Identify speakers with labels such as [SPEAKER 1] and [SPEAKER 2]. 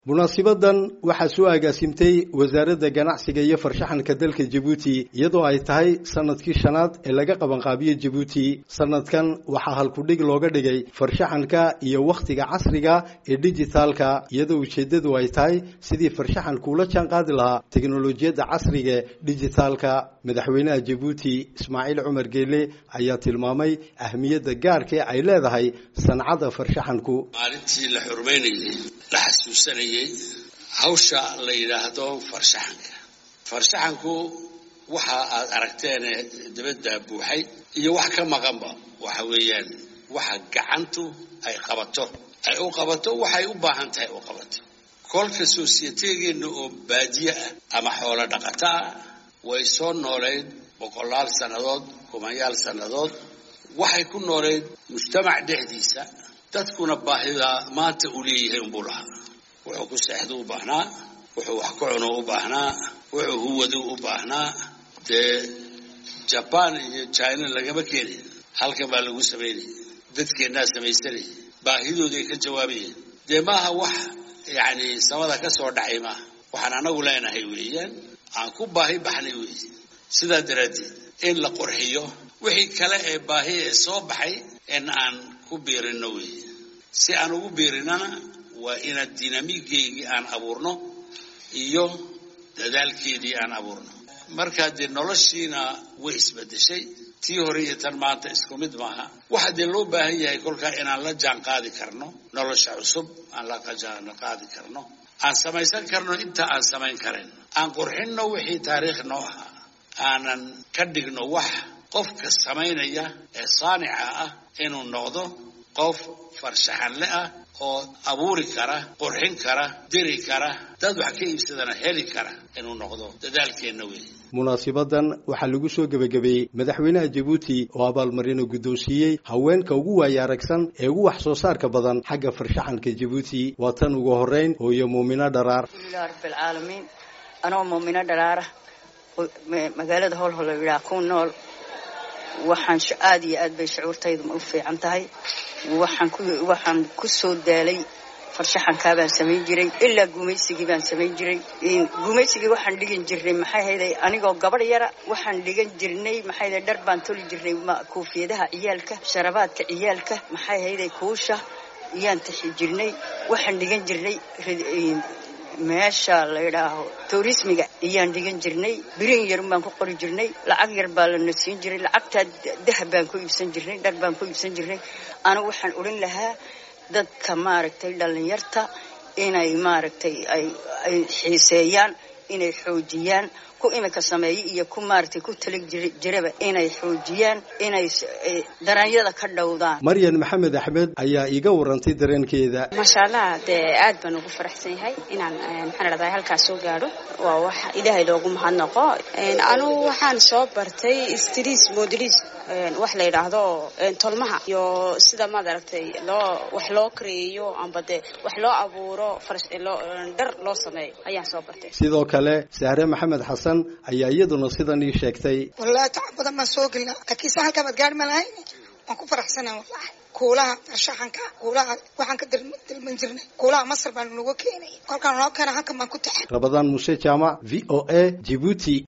[SPEAKER 1] munaasibadan waxaa soo agaasimtay wasaaradda ganacsiga iyo farshaxanka dalka jabuuti iyadoo ay tahay sanadkii shanaad ee laga qabanqaabiyo jabuuti sanadkan waxaa halkudhig looga dhigay farshaxanka iyo wakhtiga casriga ee dijitaalka iyadoo ujeeddadu ay tahay sidii farshaxanku ula jaan qaadi lahaa teknolojiyadda casriga ee dijitaalka madaxweynaha jabuuti ismaaciil cumar geele ayaa tilmaamay ahmiyadda gaarkee ay leedahay sancadda farshaxanku
[SPEAKER 2] maalintii la xurmaynayey la xasuusanayey hawsha la yidhaahdo farshaxanka farshaxanku waxa aad aragteene dabadda buuxay iyo wax ka maqanba waxa weeyaan waxa gacantu ay qabato ay u qabato waxay u baahan tahay u qabato kolka soosiyetegeenna oo baadiye ah ama xoolo dhaqato ah way soo nooleyd boqolaal sannadood kumanyaal sannadood waxay ku nooleyd mujtamac dhexdiisa dadkuna baahida maanta uu leeyahay unbuu lahaa wuxuu ku seexdu u baahnaa wuxuu wax ku cuno u baahnaa wuxuu huwadu u baahnaa dee jabaan iyo china lagama keenin halkan baa lagu samaynaya dadkeennaa samaysanaya baahidooday ka jawaabayeen dee maaha wax yacni samada ka soo dhacay maaha waxaan anagu leenahay weeyaan aan ku baahi baxnay weeye sidaa daraaddeed in la qurxiyo wixii kale ee baahi ee soo baxay in aan ku biirino weeye si aan ugu biirinana waa inaad dinamigeygii aan abuurno iyo dadaalkeedii aan abuurno markaa dee noloshiina way isbedeshay tii hore iyo tan maanta isku mid maaha waxaa dee loo baahan yahay kolkaa inaan la jaan qaadi karno nolosha cusub aan la jaan qaadi karno aan samaysan karno inta aan samayn karayn aan qurxinno wixii taariikh noo ahaa aanan ka dhigno wax qofka samaynaya ee saanica ah inuu noqdo qof farshaxanle ah oo abuuri kara qurxin kara diri kara dad wax ka iibsadana heli kara inuu noqdo dadaalkeenna weeye
[SPEAKER 1] munaasibadan waxaa lagu soo gebagabeeyey madaxweynaha jabuuti oo abaalmarino guddoonsiiyey haweenka ugu waaya aragsan ee ugu wax soo saarka badan xagga farshaxanka jabuuti waa tan ugu horreyn hooyo muumino dharaar
[SPEAKER 3] alxamdulilah rabbilcaalamiin anoo muumino dharaara magaalada howlhol la yidhaha ku nool waxaan aada iyo aad bay shucuurtaydu u fiican tahay waxaan ku waxaan ku soo daalay farshaxankaa baan samayn jiray ilaa gumaysigii baan samayn jiray gumaysigii waxaan dhigan jirnay maxay hayday anigoo gabadh yara waxaan dhigan jirnay maxay hayday dhar baan toli jirnay kuufiyadaha ciyaalka sharabaadka ciyaalka maxay hayday kuusha iyaan taxi jirnay waxaan dhigan jirnay meesha la yidhaaho tourismiga ayaan dhigan jirnay birin yarun baan ku qori jirnay lacag yar baa lana siin jiray lacagtaa dahab baan ku iibsan jirnay dhar baan ku iibsan jirnay anigu waxaan odhan lahaa dadka maaragtay dhallinyarta inay maaragtay ay ay xiiseeyaan inay xoojiyaan ku imika sameeya iyo ku maaragtay ku tali jiraba inay xoojiyaan inay daranyada ka dhowdaan
[SPEAKER 1] maryan maxamed axmed ayaa iiga warantay dareenkeeda
[SPEAKER 4] maasha allah dee aad baan ugu faraxsan yahay inaan maxaan dhahdaa halkaas soo gaadho waa wax ilaahay loogu mahadnaqo anugu waxaan soo bartay stris modelis wax la yidhaahdo tolmaha iyo sida maad aragtay loo wax loo kareeyo amba dee wax loo abuuro dhar loo sameeyo ayaan soo bartay
[SPEAKER 1] sidoo kale sahre maxamed xasan ayaa iyaduna sidan ii sheegtay
[SPEAKER 5] wallahi tacab badan baan soo gelnaa laakiinse halkaa baad gaari ma lahayn waan ku faraxsanaa wallahi kuulaha farshaxanka kuulaha waxaan ka dalban jirnay kuulaha masar baan nagu keenay kolkaan noo keena halkan baan ku taxay
[SPEAKER 1] rabadaan muse jaamac v o a jibuuti